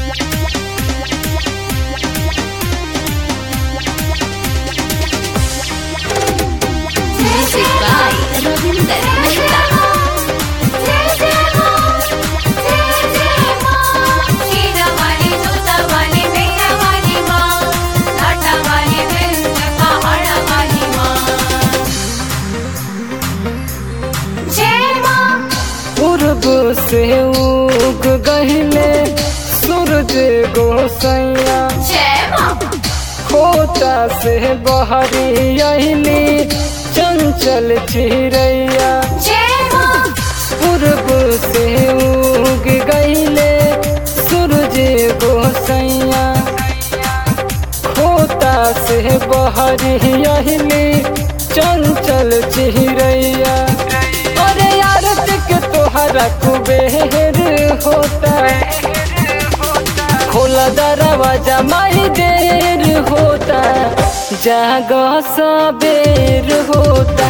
Music by Ravinder Mehta. पूर्व से उग गहिले सूरज गोसैया खोता से बहरी अहिली चंचल चिरैया पूर्व से उग गईले सूरज गोसैया खोता से बहरी अहिली चंचल चिरैया अरे यार के तोहरा कुबेर होता खोला दरवाजा माही देर होता जाग सबेर होता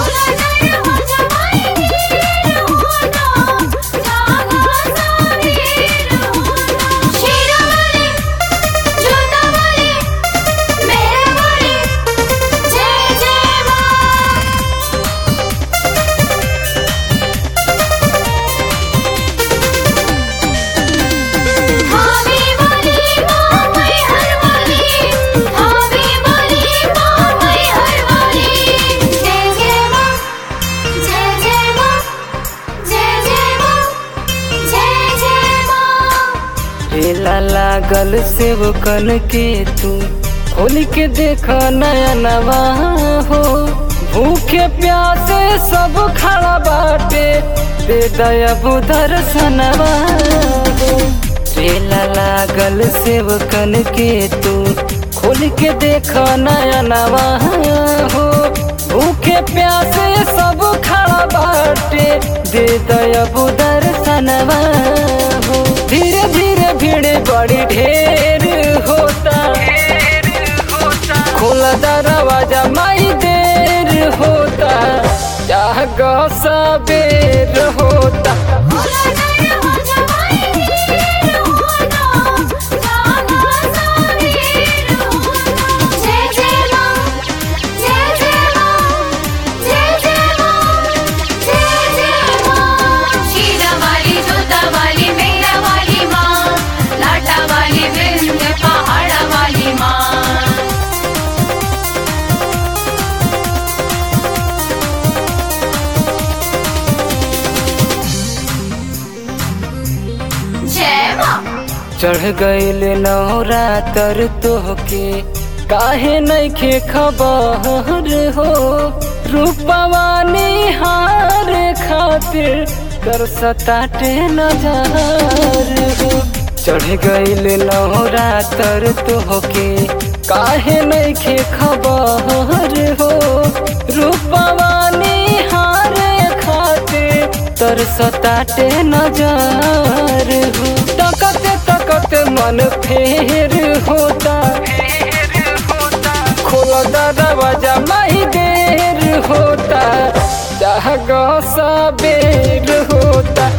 रेला लागल सेवकन के तू खोल के देख नया नवा हो भूखे प्यासे सब खड़ा बाटे दे दया बुधर सनवा हो रेला लागल सेवकन के तू खोल के देख नया नवा हो भूखे प्यासे सब खड़ा बाटे दे दया बुधर सनवा हो धीरे धीरे भीड़ बड़ी ढेर होता खोला दरवाजा माई देर होता जाग सबेर होता पहाड़ा वाली माँ जय माँ चढ़ गईल नौरा तर तोहके काहे नइखे खबर हो रूपवानी हार खातिर कर सताटे नजर हो चढ़ गईल नौरा तर तोहके काहे नइखे खबर हो रूपवानी हार खातिर तर सताटे नजर हो तकते तकते मन फेर होता खोला दरवाजा माही देर होता जाग सबेर होता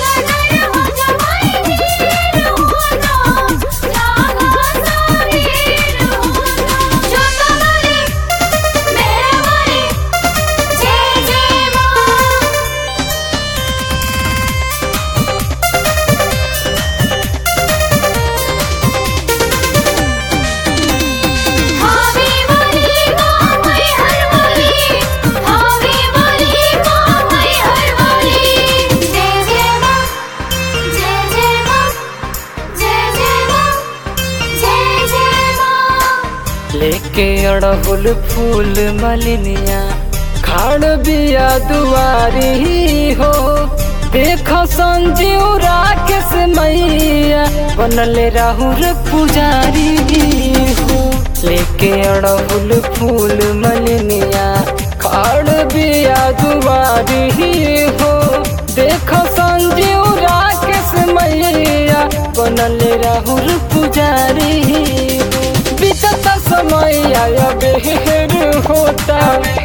लेके अड़हुल फूल मलिनिया खाड़ बिया दुआरी हो देखो संजीव राकेश मैया बनले राहुल पुजारी हो लेके अड़हुल फूल मलिनिया खाड़ बिया दुआरी हो देखो संजीव राकेश मैया बनले राहुल पुजारी हो बीतता समय आया बेहर होता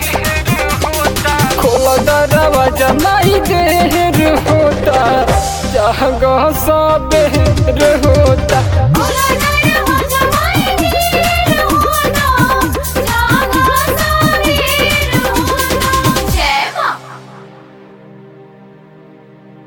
खोला दरवाजा नहीं देर होता जहाँ सा बेहर होता